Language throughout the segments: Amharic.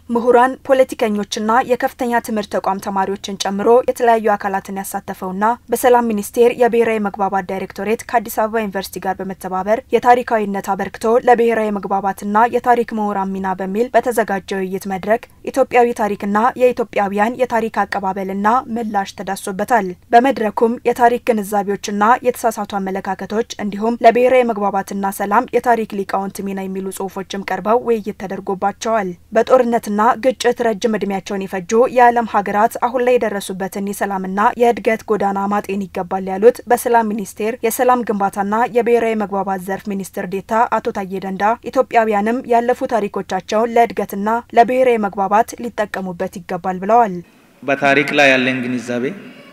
ምሁራን፣ ፖለቲከኞችና የከፍተኛ ትምህርት ተቋም ተማሪዎችን ጨምሮ የተለያዩ አካላትን ያሳተፈውና በሰላም ሚኒስቴር የብሔራዊ መግባባት ዳይሬክቶሬት ከአዲስ አበባ ዩኒቨርሲቲ ጋር በመተባበር የታሪካዊነት አበርክቶ ለብሔራዊ መግባባትና የታሪክ ምሁራን ሚና በሚል በተዘጋጀው ውይይት መድረክ ኢትዮጵያዊ ታሪክና የኢትዮጵያውያን የታሪክ አቀባበልና ምላሽ ተዳሶበታል። በመድረኩም የታሪክ ግንዛቤዎችና የተሳሳቱ አመለካከቶች እንዲሁም ለብሔራዊ መግባባትና ሰላም የታሪክ ሊቃውንት ሚና የሚሉ ጽሁፎችም ቀርበው ውይይት ተደርጎባቸዋል። በጦርነትና ግጭት ረጅም እድሜያቸውን የፈጁ የዓለም ሀገራት አሁን ላይ የደረሱበትን የሰላምና የእድገት ጎዳና ማጤን ይገባል ያሉት በሰላም ሚኒስቴር የሰላም ግንባታና የብሔራዊ መግባባት ዘርፍ ሚኒስትር ዴታ አቶ ታዬ ደንዳ ኢትዮጵያውያንም ያለፉ ታሪኮቻቸውን ለእድገትና ለብሔራዊ መግባባት ሊጠቀሙበት ይገባል ብለዋል። በታሪክ ላይ ያለን ግንዛቤ፣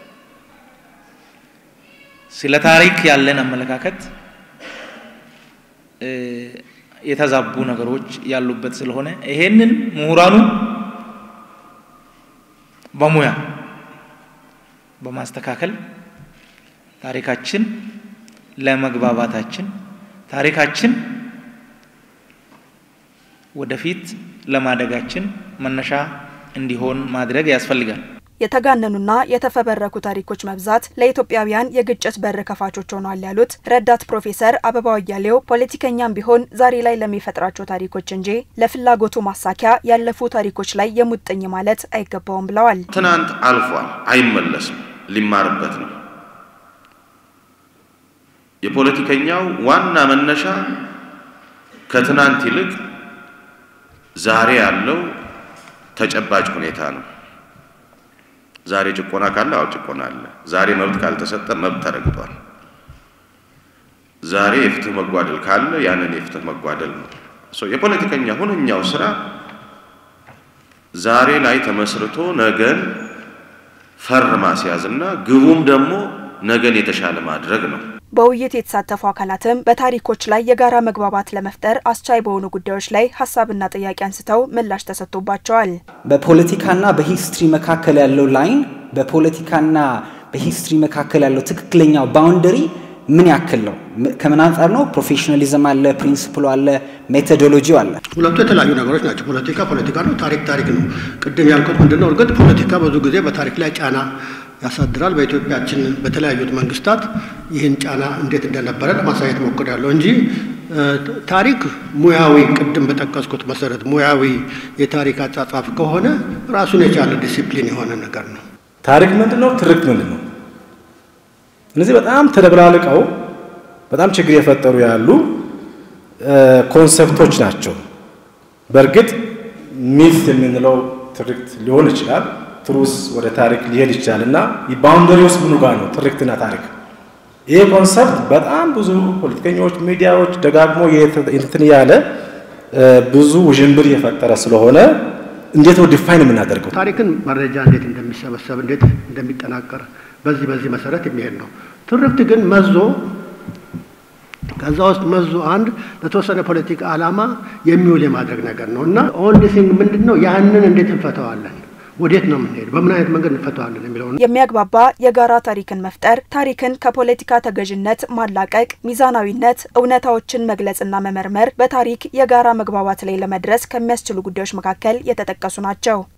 ስለ ታሪክ ያለን አመለካከት የተዛቡ ነገሮች ያሉበት ስለሆነ ይሄንን ምሁራኑ በሙያ በማስተካከል ታሪካችን ለመግባባታችን ታሪካችን ወደፊት ለማደጋችን መነሻ እንዲሆን ማድረግ ያስፈልጋል። የተጋነኑና የተፈበረኩ ታሪኮች መብዛት ለኢትዮጵያውያን የግጭት በር ከፋቾች ሆኗል ያሉት ረዳት ፕሮፌሰር አበባው አያሌው ፖለቲከኛም ቢሆን ዛሬ ላይ ለሚፈጥራቸው ታሪኮች እንጂ ለፍላጎቱ ማሳኪያ ያለፉ ታሪኮች ላይ የሙጥኝ ማለት አይገባውም ብለዋል። ትናንት አልፏል፣ አይመለስም፣ ሊማርበት ነው። የፖለቲከኛው ዋና መነሻ ከትናንት ይልቅ ዛሬ ያለው ተጨባጭ ሁኔታ ነው። ዛሬ ጭቆና ካለ አዎ ጭቆና አለ። ዛሬ መብት ካልተሰጠ መብት ተረግጧል። ዛሬ የፍትህ መጓደል ካለ ያንን የፍትህ መጓደል ነው። የፖለቲከኛ ሁነኛው ስራ ዛሬ ላይ ተመስርቶ ነገን ፈር ማስያዝና ግቡም ደግሞ ነገን የተሻለ ማድረግ ነው። በውይይት የተሳተፉ አካላትም በታሪኮች ላይ የጋራ መግባባት ለመፍጠር አስቻይ በሆኑ ጉዳዮች ላይ ሀሳብና ጥያቄ አንስተው ምላሽ ተሰጥቶባቸዋል። በፖለቲካና በሂስትሪ መካከል ያለው ላይን በፖለቲካና በሂስትሪ መካከል ያለው ትክክለኛው ባውንደሪ ምን ያክል ነው? ከምን አንጻር ነው? ፕሮፌሽናሊዝም አለ፣ ፕሪንስፕሉ አለ፣ ሜቶዶሎጂው አለ። ሁለቱ የተለያዩ ነገሮች ናቸው። ፖለቲካ ፖለቲካ ነው፣ ታሪክ ታሪክ ነው። ቅድም ያልኩት ምንድነው? እርግጥ ፖለቲካ ብዙ ጊዜ በታሪክ ላይ ጫና ያሳድራል። በኢትዮጵያችን በተለያዩት መንግስታት ይህን ጫና እንዴት እንደነበረ ለማሳየት ሞክሬያለሁ እንጂ ታሪክ ሙያዊ ቅድም በጠቀስኩት መሰረት ሙያዊ የታሪክ አጻጻፍ ከሆነ ራሱን የቻለ ዲሲፕሊን የሆነ ነገር ነው። ታሪክ ምንድን ነው? ትርክት ምንድን ነው? እነዚህ በጣም ተደብላልቀው በጣም ችግር የፈጠሩ ያሉ ኮንሰፕቶች ናቸው። በእርግጥ ሚት የምንለው ትርክት ሊሆን ይችላል ትሩስ ወደ ታሪክ ሊሄድ ይችላል እና ባውንደሪ ውስጥ ምኑ ጋር ነው ትርክትና ታሪክ? ይህ ኮንሰፕት በጣም ብዙ ፖለቲከኞች፣ ሚዲያዎች ደጋግሞ እንትን ያለ ብዙ ውዥንብር የፈጠረ ስለሆነ እንዴት ነው ዲፋይን የምናደርገው? ታሪክን መረጃ እንዴት እንደሚሰበሰብ እንዴት እንደሚጠናቀር በዚህ በዚህ መሰረት የሚሄድ ነው። ትርክት ግን መዞ ከዛ ውስጥ መዞ አንድ ለተወሰነ ፖለቲካ ዓላማ የሚውል የማድረግ ነገር ነው እና ኦንሊ ቲንግ ምንድን ነው ያንን እንዴት እንፈተዋለን ወዴት ነው የምንሄድ? በምን አይነት መንገድ እንፈተዋለን የሚለው የሚያግባባ የጋራ ታሪክን መፍጠር፣ ታሪክን ከፖለቲካ ተገዥነት ማላቀቅ፣ ሚዛናዊነት፣ እውነታዎችን መግለጽና መመርመር በታሪክ የጋራ መግባባት ላይ ለመድረስ ከሚያስችሉ ጉዳዮች መካከል የተጠቀሱ ናቸው።